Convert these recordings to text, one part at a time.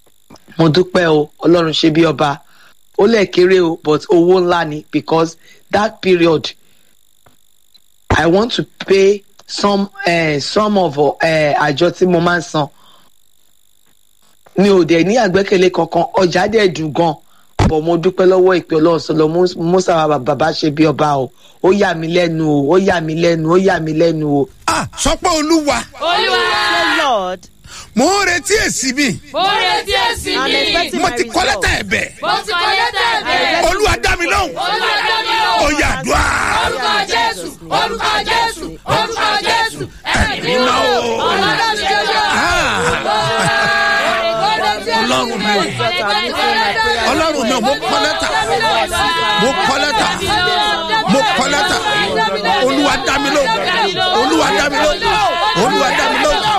mo dúpẹ́ o ọlọ́run ṣe bí ọba ó lẹ̀ kéré o but owó ńlá ni because that period i want to pay some uh, some of uh, àjọ tí mo máa ń san mi ò dẹ̀ ní àgbẹ́kẹ̀lé kankan ọjà dẹ̀ dùn gan bọ̀ mo dúpẹ́ lọ́wọ́ ìpè ọlọ́run sọlọ musa bàbá ṣe bí ọba o ó yà mí lẹ́nu o ó yà mí lẹ́nu ó yà mí lẹ́nu o. ah sọ pé olúwa olúwa Say, Lord, mò ń retí èsì mi mo retí èsì I'm mi expecting mo my ti kọ́ result. lẹ́tà ẹ̀bẹ̀ mo ti kọ́ lẹ́tà ẹ̀bẹ̀ olúwa dá mi lóhùn olúwa dá mi ó lóhùn yà dùá orúkọ jésù orúkọ jésù orúkọ jésù ẹ̀mí mímọ́ o ọlọ́dọ̀ ṣe yọ. ọlọ́run mi ò ọlọ́run mi ò mo kọ́ lẹ́tà mo kọ́ lẹ́tà mo kọ́ lẹ́tà olúwa dá mi lóhùn olúwa dá mi lóhùn olúwa dá mi lóhùn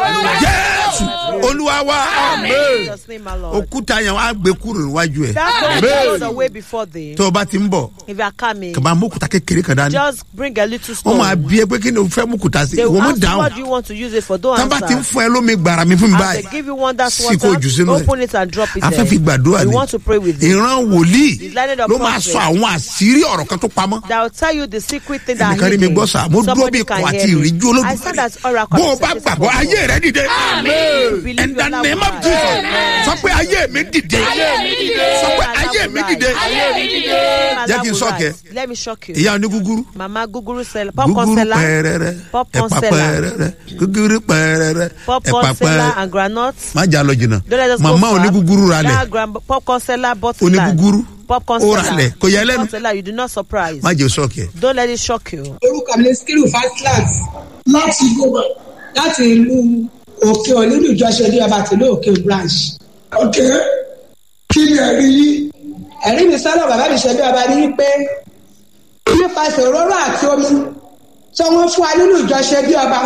jésù olúwa wa In amen Jesus' name, my Lord. òkúta yẹn wàá gbé kúrò níwájú ẹ That one goes away before thee. tó o bá ti ń bọ̀ If you are coming, kàbá mókúta kékeré kan dání just bring a little wọ́n máa stone. bí ẹ pé kí ni o fẹ́ mókúta sí They ìwọ will mú ask you dáhùn what do you want to use it for. Don't tán bá ti ń answer. fún ẹ lómi gbàrà mi fún mi As they báyìí give you one that's sí kò jù sínú water, ẹ open it and drop it a fẹ́ fi there. gbàdúrà We ni want to pray with it. ìran wòlíì It's landed ló upon máa faith. sọ àwọn àṣírí ọ̀rọ̀ kan tó pamọ́ That will tell you the secret thing that ẹnìkan rí mi hidden. gbọ́ sà mo dúró Somebody bí can ikọ̀ àti hear me. ìríjú I stand as oracle. bó o bá gbàgbọ́ ayé rẹ dìde Believe in the your name of love. jesus sọ pé ayé mi dìde sọ pé ayé mi dìde Jẹ́ kí n shock ẹ. Let me shock you. ìyá onígúgúrú Mama guguru seller, popcorn gúgúrú seller, pẹ́ẹ́rẹ́rẹ́ Popcorn ẹ̀pà seller. pẹ́ẹ́rẹ́rẹ́ gúgúrú pẹ́ẹ́rẹ́rẹ́ ẹ̀pà popcorn seller pẹ́ẹ́rẹ́ and groundnut. má jà lọ jìnnà Don't let us màmá go far. onígúgúrú ra lẹ̀ That grand popcorn seller bought land. onígúgúrú Popcorn ó ra seller. lẹ̀ kò yẹ lẹ́nu Popcorn seller, you do not surprise. má jẹ́ sọ́ọ̀kì ẹ̀. Don't let it shock you. orúkọ mi ní skiru fastlas láti gbogbo láti ìlú òkè olúlu ìjọsẹ ní ọba tìlú òkè branch. ok kí ni ẹ̀rí yìí ẹ̀rí mi sọ́dọ̀ bàbá mi ṣe bí ọba ní pé nípasẹ̀ òróró àti omi tí wọ́n fún wa nínú ìjọsẹ bí ọba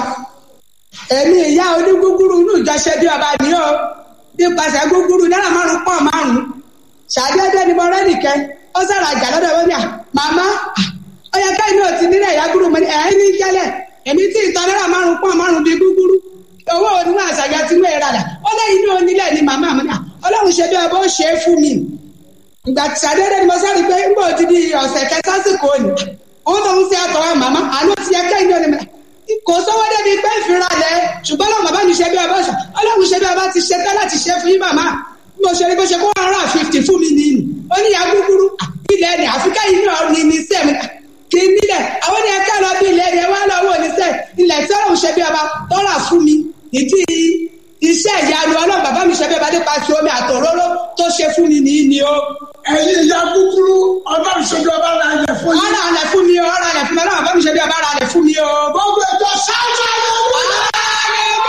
èmi ìyá onígúgúrú nínú ìjọsẹ bí ọba ni ó nípasẹ̀ gúgúrú náírà márùn pọ̀ márùn ṣàdédé ni mo rẹ́ nìkẹ́ ó sọ̀rọ̀ àjà lọ́dọ̀ wọ́n ní à màmá ó yẹ ká inú òtí nílẹ̀ ìyá gúrú mo ní ẹ̀ ní jẹ́lẹ̀ èmi tí ìtọ́ náírà márùn pọ̀ márùn bíi gúgúrú owó oníwọ̀n àṣàyàn tí wọ́n rà dà ó lẹ́yìn inú onílẹ̀ ni màmá mi ní à ọlọ́run ṣe bí ọba ó ṣe é fún mi ìgbà tí sàdédé ni mo sáré pé ń bò ti di ọ̀sẹ̀ kẹta sásìkò òní òun tó ń ṣe àtọ̀wá màmá àánú ti yẹ kẹ́hìn náà ni mà- kò sówó débi pé ìfira lẹ ṣùgbọ́n lọ́wọ́ bàbá mi ṣe bí ọba ṣe ọlọ́run ṣe bí ọba ti ṣe tán láti ṣe fún yín màmá bí mo ṣe rí bó ṣe kó one hundred and fifty fún mi nìyí ó ní ìyá gúgúrú ilẹ̀ ni àfikà yìí náà ní ní sẹ́mi kì í nílẹ̀ àwọn ni ẹ̀ka lọ bí ilẹ̀ ni ẹ wá lọ́wọ́ ní sẹ́ ilẹ̀ tí ọlọ́run ṣe bí ọba tọ́ra fún mi ìdí iṣẹ́ ìyanu ọlọ́run bàbá mi ṣe bí ọba nípa ti omi àtòróró tó ṣe fún mi nìyí ni ó ẹ̀yin ìyá kúkúrú ọlọ́run ṣojú ọba ara yẹ fún yín. ọ̀rọ̀ àlẹ̀ fún mi o ọ̀rọ̀ àlẹ̀ fún mi ọlọ́run bàbá mi ṣe bí ọba ara àlẹ̀ fún mi o. gbogbo ètò ṣáájú ayé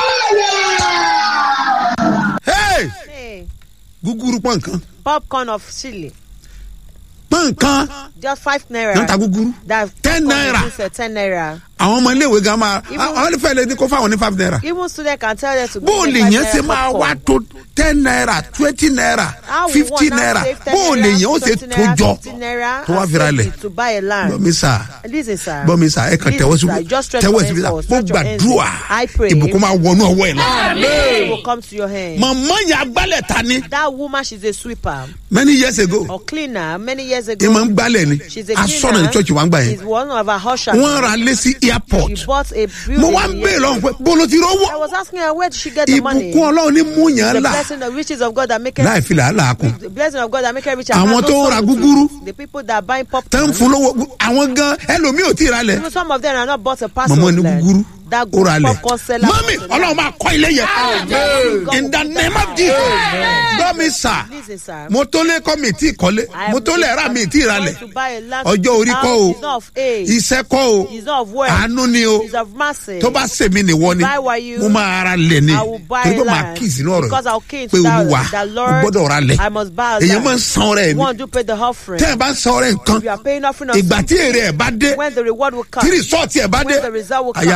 Hey! Hey, gúgúrú pọ̀ nǹkan popcorn of chili. pọ̀ nǹkan Just five naira. ló ń ta gúgúrú That Ten popcorn naira. is, uh, ten naira. àwọn ọmọ iléèwé gan máa Even- àwọn onífẹ́ lè ní kó fáwọn ní five naira Even student can tell them to bó o bring lè five yẹn naira ṣe máa popcorn. wá tó ten naira twenty naira How we fifty want now naira save 10 bó o lè naira, yẹn ó ṣe 20 naira, tó jọ 50 naira, tó wá and fira save lẹ̀ it to buy a land. gbọ́mi sà Listen, sir. gbọ́mi sà ẹ kàn Listen, tẹ́wọ́ sir. síbi Just stretch tẹ́wọ́ your síbi hands sà forward, mo stretch your hands. gbàdúrà I pray. ìbùkún máa wọnú ọwọ́ ẹ̀ lọ. It will come to your hand. màmá yẹn agbálẹ̀ ta ni That woman, she's a sweeper many years ago or cleaner. Many years ẹ máa ń ago, gbálẹ̀ ni she's a asọ́nà ní cleaner. church wa ń gbà yẹn She's one of our ushers. wọ́n ra lé sí airport She bought a building. mo wá ń bèèrè lọ́wọ́ pé bó ló ti I rówó was asking her, where did she get the money? ìbùkún ọlọ́run ní mú yàn The là blessing, the riches of God that make it láì fi làálàá kún the blessing of God that make it rich. Àwọn and has tó no ń ra sorrow to gúgúrú. it. The people that are buying tẹ́ popcorn. ń fún lówó àwọn gan ẹlòmíì ò tí ì ra lẹ̀ Even some of them are not bought a parcel mọ̀mọ́ of ní land. gúgúrú That ó ra lẹ̀ popcorn seller. mọ́mí ọlọ́run máa kọ́ ilé yẹn in the name of Jesus gbọ́mi sà Listen, sir. mo tó lé kọ́ mi tí ì kọ́lé I mo am tó lè ra mi tí ì ra going lẹ̀ to buy a land ọjọ́ orí kọ́ o It's not of age. iṣẹ́ kọ́ o It's not of wealth. àánú ni o It's of mercy. tó bá sèmi nìwọ ni Buy what you- mo máa ra lẹ̀ ni I will buy torí pé màá land. kí ìsínú ọ̀rọ̀ Because I'll key yìí into pé that- olúwa that o Lord, gbọ́dọ̀ ra lẹ̀ I must buy a èyàn land. máa ń san ọrẹ ẹ̀ ni One, do pay the offering. tẹ́ ẹ bá ń san ọrẹ nǹkan If you are paying offering of ìgbà tí something, èrè ẹ̀ bá dé when the reward will come, tí rìsọ́ọ̀tì ẹ̀ bá dé when the result will come, àyà rẹ̀ á já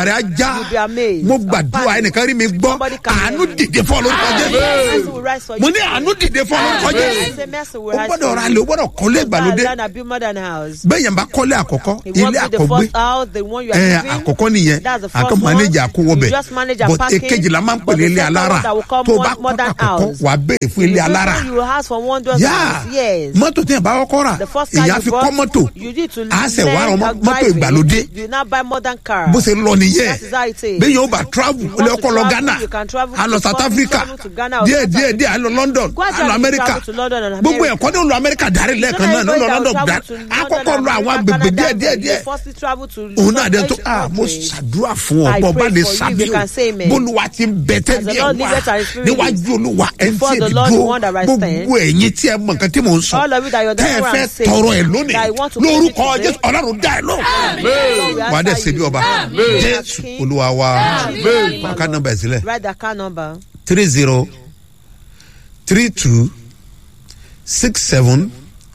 já You'll be amazed. mo gbàdúrà Panic. ẹnìkan rí mi gbọ́ Somebody can àánú hear me. dìde fún ọlọ́run Mercy jésù will rise for mo you. ní àánú dìde fún ọlọ́run I jésù say mercy will o rise gbọ́dọ̀ for ra you. lè o gbọ́dọ̀ kọ́lé ìgbàlódé Land and build more than a house. bẹ́ẹ̀ yẹn bá kọ́lé àkọ́kọ́ He ilé wants to be the àkọ́gbé first house, the one you are ẹ living. àkọ́kọ́ nìyẹn That's the first àkọ́ one. manager àkówọ́bẹ̀ You just manage and but parking. èkejì la máa ń pè But ní the ilé second alára one that will come tó o bá more- more kọ́ than àkọ́kọ́ house. wà á béèrè fún ilé The alára first one you ask for one door yá house. Yes. mọ́tò tí yẹn bá kọ́kọ́ rà The first car èyàn á you fi bought, kọ́ mọ́tò you need to á sẹ̀ wá learn rọ how mọ́tò driving. ìgbàlódé You now buy modern car. bó ṣe lọ nìyẹn That is how it is. bẹ́ẹ̀ yóò bá travel You ó lè want kọ́ to lọ travel, ghana you can travel á lọ to south Scotland, africa travel to Ghana or díẹ̀ South díẹ̀ Africa. díẹ̀ á lọ london á lọ Gradually america travel to London and gbogbo America. ẹ̀kọ́ ní ó lọ america dárí lẹ́ẹ̀kan náà ní ó lọ london dárí á kọ́kọ́ lọ àwọn agbègbè díẹ̀ díẹ̀ díẹ̀ òun náà dé tó ah mo ṣàdúrà fún ọ I bọ́ bá pray lè for you, sábẹ́ you can say o amen. bólúwa ti ń bẹ As the tẹ́lẹ̀ Lord wá liveth and his spirit níwájú olúwa ẹ̀ ń Before tí the èmi Lord, the dúró one that I stand. gbogbo ẹ̀yin tí ẹ mọ nǹkan tí mò ń sọ All of you that you're tẹ́ ẹ there fẹ́ and say tọrọ ẹ̀ that lónìí I want to lórúkọ pray today. jésù ọlọ́run dá ẹ lọ Lord, we wà á dẹ̀ answer ṣe bí you. ọba Amen. jésù olúwa wa ká nọmba ẹ̀ sílẹ̀ Write the account number. three zero three two six seven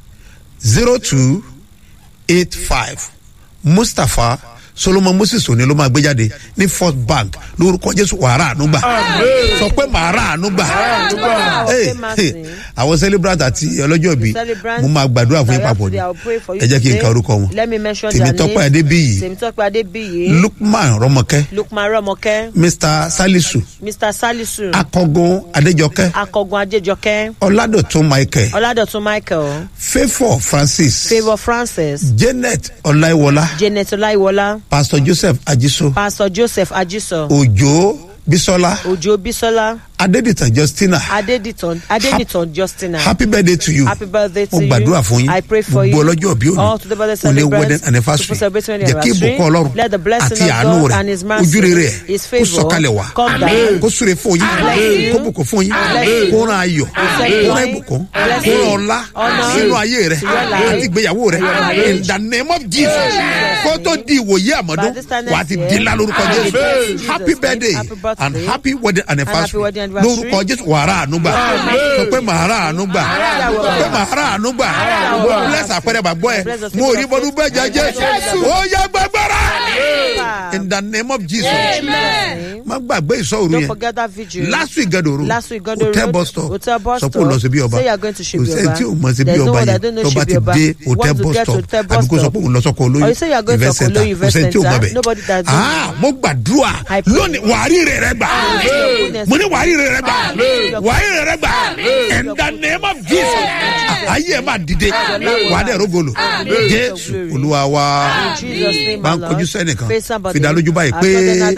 zero two eight five mustapha solomon moses òní ló máa gbé jáde ní first bank lórúkọ jésù wàrà ànúgbà sọ pé màrà ànúgbà Hey, hey, àwọn celebrant àti ọlọ́jọ́ bí Celebrant. mo máa gbàdúrà fún yín papọ̀ ni Today I will pray for you ẹ jẹ́ kí n today. ka orúkọ wọn Let me mention their tèmítọ́pẹ́ names. adébíyì Temitope Adebiyi. lukman rọmọkẹ́ Lukman Romoke. mr salisu Mr. Salisu. akọgun adéjọkẹ́ Akọgun Adejoke. ọládọ̀tún michael Ọládọ̀tún Michael. favour francis Favour Francis. janet ọláìwọlá Janet Olaiwola. pastor joseph ajiso Pastor Joseph Ajiso. òjò bisola Ojo Bisola. adeditan justina Adediton. Adeniton Justina. happy birthday to you Happy birthday to mo you. gbàdúrà fún yín I pray for you. gbogbo ọlọ́jọ́ bí All to the birthday òní òní celebrants, wedding anniversary to celebrate wedding jẹ́ kí anniversary. ìbùkún ọlọ́run Let the blessing àti of àánú God rẹ̀ and his mercy, ojú rere his kó favour, sọ̀kalẹ̀ wá come down. kó súre fún yín Bless you. kó bùkún fún yín Bless you. kó ràn ayọ̀ Bless kó ràn you. ìbùkún Bless kó you. ràn ọlá Honor sínú ayé rẹ̀ to your life. àti ìgbéyàwó rẹ̀ in the name of jesus kó tó di ìwòye àmọ́dún By this time wà á ti next di year, ńlá lórúkọ Amen. jésù Jesus' happy name, birthday happy birthday. and happy wedding anniversary wedding anniversary. lórúkọ jésù wàrà ànúgbà sọ pé màrà ànúgbà sọ pé màrà ànúgbà mo bless àpẹẹrẹ bàgbọ́ ẹ mo rí bọ́dún bẹ́ẹ̀ jẹ́ jésù ó yẹ gbàgbára in the name of jesus Amen. má gbàgbé ìsọ̀rù Don't yẹn forget that vigil. last week gàdòrò Last week, Gado hotel Road, bus stop Hotel bus sọ pé stop. o lọ sí bí ọba Say you are going to kò Shibi sẹ́ni Oba. tí o mọ̀ sí bí There's no ọba one that yẹn don't know tó bá ti Shibi Oba. dé You hotel want to bus get to stop hotel bus àbí kó sọ stop. pé òun lọ sọkọ Or olóyún you say you are going to event center Okoloyi kò Event sẹ́ni tí o mọ̀ Center. bẹ̀. Nobody that do. Ah, mo gbàdúrà I pray. lónìí wàárí rẹ̀ rẹ̀ gbà mo ní wàárí rẹ̀ rẹ̀ gbà wàárí rẹ̀ rẹ̀ gbà in the name of jesus ayé ẹ̀ máa dìde wàá dẹ̀ rogolo jésù olúwa wa In Jesus' name, máa ń my kojú Lord. sẹ́nìkan Face somebody. fìdálójú báyìí I pé. told them that